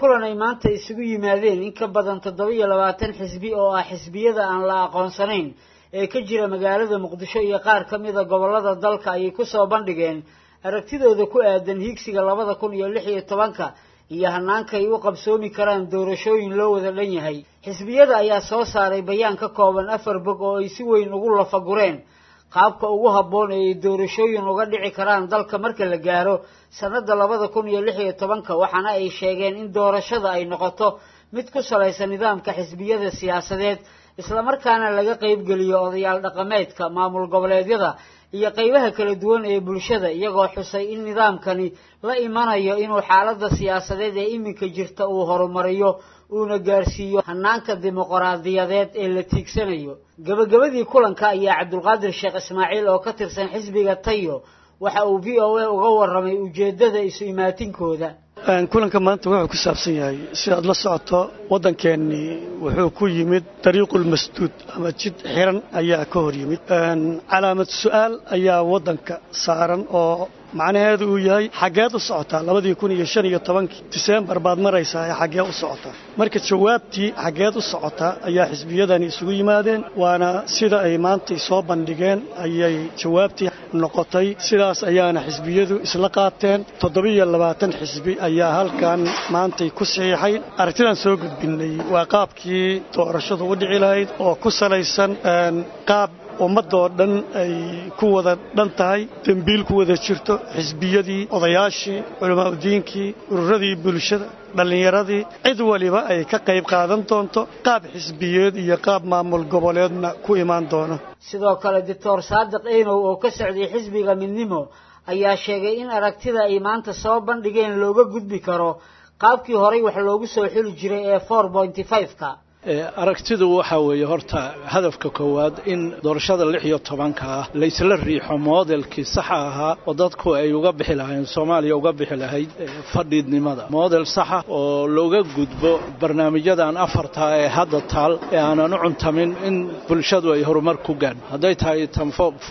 kulan ay maanta isugu yimaadeen in ka badan toddoba iyo labaatan xisbi oo ah xisbiyada aan la aqoonsanayn ee ka jira magaalada muqdisho iyo qaar ka mida gobollada dalka ayay kusoo bandhigeen aragtidooda ku aadan hiigsiga labada kun iyo lix iyo tobanka iyo hanaanka ay u qabsoomi karaan doorashooyin loo wada dhan yahay xisbiyada ayaa soo saaray bayaan ka kooban afar bog oo ay si weyn ugu lafagureen qaabka ugu habboon ee ay doorashooyin uga dhici karaan dalka marka la gaaro sannada labada kun iyo lix iyo tobanka waxaana ay sheegeen in doorashada ay noqoto mid ku salaysan nidaamka xisbiyada siyaasadeed islamarkaana laga qaybgeliyo odayaal dhaqameedka maamul goboleedyada iyo qaybaha kala duwan ee bulshada iyagoo xusay in nidaamkani la imanayo inuu xaaladda siyaasadeed ee iminka jirta uu horumariyo uuna gaarsiiyo hanaanka dimuqraadiyadeed ee la tiigsanayo gabagabadii kulanka ayaa cabdulqaadir sheekh ismaaciil oo ka tirsan xisbiga tayo waxa uu v o a uga warramay ujeeddada isu imaatinkooda kulanka maanta wuxuu ku saabsan yahay sidaad la socoto waddankeennii wuxuu ku yimid dariiqul masduud ama jid xiran ayaa ka hor yimid calaamad su'aal ayaa waddanka saaran oo macnaheedu uu yahay xaggeed u socotaa labadii kun iyo shan iyo tobankii diseembar baad maraysaa ee xaggee u socotaa marka jawaabtii xaggeed u socotaa ayaa xisbiyadani isugu yimaadeen waana sida ay maantay soo bandhigeen ayay jawaabtii noqotay sidaas ayaana xisbiyadu isla qaateen toddobiyo labaatan xisbi ayaa halkan maantay ku saxiixay aragtidaan soo gudbinay waa qaabkii doorashadu u dhici lahayd oo ku salaysan qaab ummadoo dhan ay ku wada dhan tahay dembiil ku wada jirto xisbiyadii odayaashii culamaauddiinkii ururadii bulshada dhallinyaradii cid waliba ay ka qayb qaadan doonto qaab xisbiyeed iyo qaab maamul goboleedna ku imaan doono sidoo kale doctor saadiq eynow oo ka socday xisbiga midnimo ayaa sheegay in aragtida ay maanta soo bandhigeen looga gudbi karo qaabkii horay wax loogu soo xuli jiray ee four pointy five-ka aragtidu waxaa weeye horta hadafka koowaad in doorashada lix iyo tobanka ah laysla riixo moodelkii saxa ahaa oo dadku ay uga bixi lahayn soomaaliya uga bixi lahayd fadhiidnimada moodel saxa oo looga gudbo barnaamijyadan afarta ee hadda taal ee aanan u cuntamin in bulshadu ay horumar ku gaadho hadday tahay tan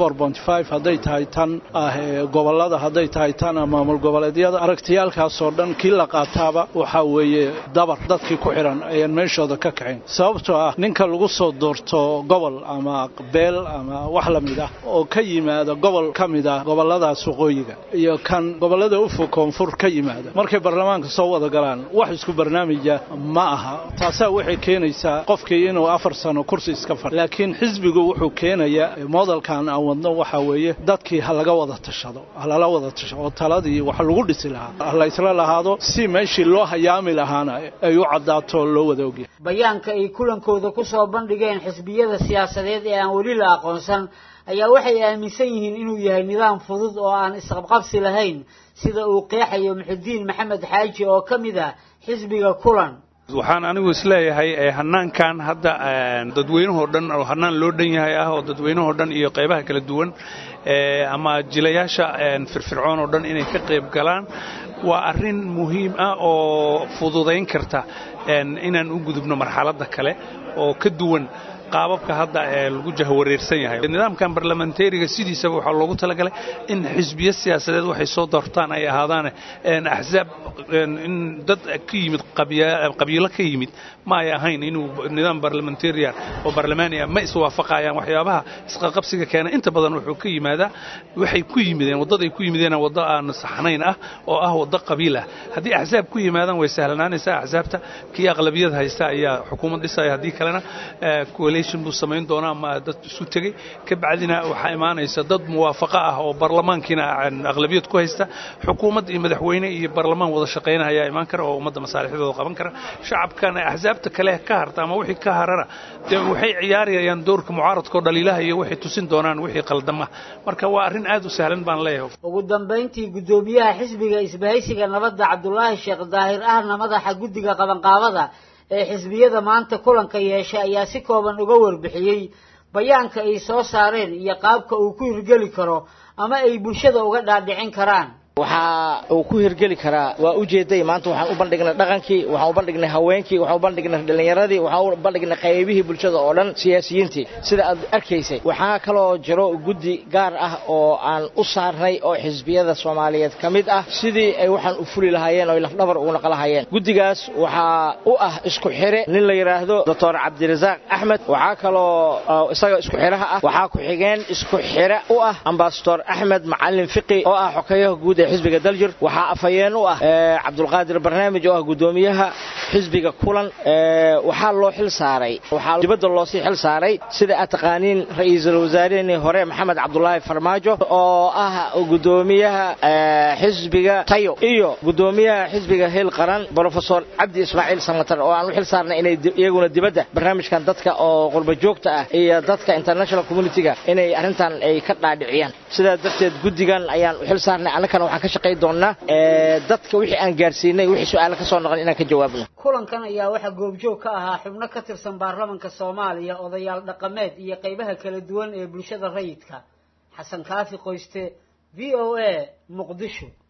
hadday tahay tan ah gobolada hadday tahay tan maamul goboleedyada aragtiyaalkaasoo dhan kii la qaataaba waxaa weeye dabar dadkii ku xidhan ayaan meeshooda ka kacayn sababtoo ah ninka lagu soo doorto gobol ama beel ama wax la mid ah oo ka yimaada gobol ka mid ah gobolladaas waqooyiga iyo kan gobollada ufog koonfur ka yimaada markay baarlamaanka soo wada galaan wax isku barnaamija ma aha taasaa waxay keenaysaa qofkii inuu afar sano kursi iska fadhi laakiin xisbigu wuxuu keenayaa modelkan aan wadno waxaa weeye dadkii ha laga wada tashado ha lala wada tashado oo taladii wax lagu dhisi lahaa ha la isla lahaado si meeshii loo hayaami lahaana ay u caddaato loo wada ogyahay bayaanka ay kulankooda ku soo bandhigeen xisbiyada siyaasadeed ee aan weli la aqoonsan ayaa waxay aaminsan yihiin inuu yahay nidaam fudud oo aan isqabqabsi lahayn sida uu qeexayo muxudiin maxamed xaaji oo ka mid ah xisbiga kulan waxaan anigu isleeyahay hanaankan hadda dadweynahoo dhan oo hanaan loo dhan yahay ah oo dadweynahoo dhan iyo qaybaha kala duwan ama jilayaasha firfircoon oo dhan inay ka qayb galaan waa arrin muhiim ah oo fududayn karta inaan u gudubno marxaladda kale oo ka duwan qaababka hadda ee lagu jahwareersan yahay nidaamkan barlamentariga sidiisaba waxaa loogu talagalay in xisbiyo siyaasadeed waxay soo doortaan ay ahaadaan axsaab in dad ka yimid qabiilo ka yimid ma ay ahayn inuu nidaam barlamentarian oo barlamaania ma iswaafaqayaan waxyaabaha isqaqabsiga keena inta badan wuxuu ka yimaadaa waxay ku yimideen waddaday ku yimideen waddo aan saxnayn ah oo ah waddo qabiil ah haddii axsaab ku yimaadaan way sahlanaanaysaa axsaabta kii aqlabiyad haysta ayaa xukuumad dhisaya haddii kalena buu samayn doonaa ama dad isu tegey ka bacdina waxaa imaanaysa dad muwaafaqo ah oo barlamaankiina aqlabiyad ku haysta xukuumad iyo madaxweyne iyo barlamaan wada shaqayna ayaa imaan kara oo ummadda masaalixdooda qaban kara shacabkana axsaabta kale ka harta ama wixii ka harana dee waxay ciyaarayaan doorka mucaaradka oo dhaliilaha iyo waxay tusin doonaan wixii qaldama marka waa arrin aad u sahlan baan leeyahay ugu dambayntii guddoomiyaha xisbiga isbahaysiga nabadda cabdulaahi sheekh daahir ahna madaxa guddiga qabanqaabada ee xisbiyada maanta kulanka yeeshay ayaa si kooban uga warbixiyey bayaanka ay soo saareen iyo qaabka uu ku hirgeli karo ama ay bulshada uga dhaadhicin karaan waxaa uu ku hirgeli karaa waa ujeeday maanta waxaan u bandhignay dhaqankii waxaan u bandhignay haweenkii waxaan u bandhignay dhallinyaradii waxaan u bandhignay qaybihii bulshada oo dhan siyaasiyiintii sida aad arkaysay waxaa kaloo jiro guddi gaar ah oo aan u saarnay oo xisbiyada soomaaliyeed ka mid ah sidii ay waxaan u fuli lahaayeen oo lafdhabar ugu naqo lahaayeen guddigaas waxaa u ah isku xire nin la yidhaahdo doctor cabdirasaaq axmed waxaa kaloo isaga isku xiraha ah waxaa ku-xigeen isku xire u ah ambasador axmed macalin fiqi oo ah xokeeyaha guud ee xisbiga daljir waxaa afhayeen u ah cabdulqaadir barnaamij oo ah guddoomiyaha xisbiga kulan waxaa loo xil saaray waxaa dibadda loosii xil saaray sida aad taqaaniin ra-iisul wasaarehii hore maxamed cabdulaahi farmaajo oo ah guddoomiyaha xisbiga tayo iyo guddoomiyaha xisbiga hil qaran brofesor cabdi ismaaciil samatar oo aan u xil saarnay inay iyaguna dibadda barnaamijkan dadka oo qurba joogta ah iyo dadka international communitiga inay arrintan ay ka dhaadhiciyaan sidaa darteed guddigan ayaan u xil saarnay annakana waxaan ka shaqay doonnaa dadka wixii aan gaarsiinay wixii su-aale ka soo noqon inaan ka jawaabno kulankan ayaa waxaa goobjoog ka ahaa xubno ka tirsan baarlamanka soomaaliya odayaal dhaqameed iyo qaybaha kala duwan ee bulshada rayidka xasan kaafi qoyste v o a muqdisho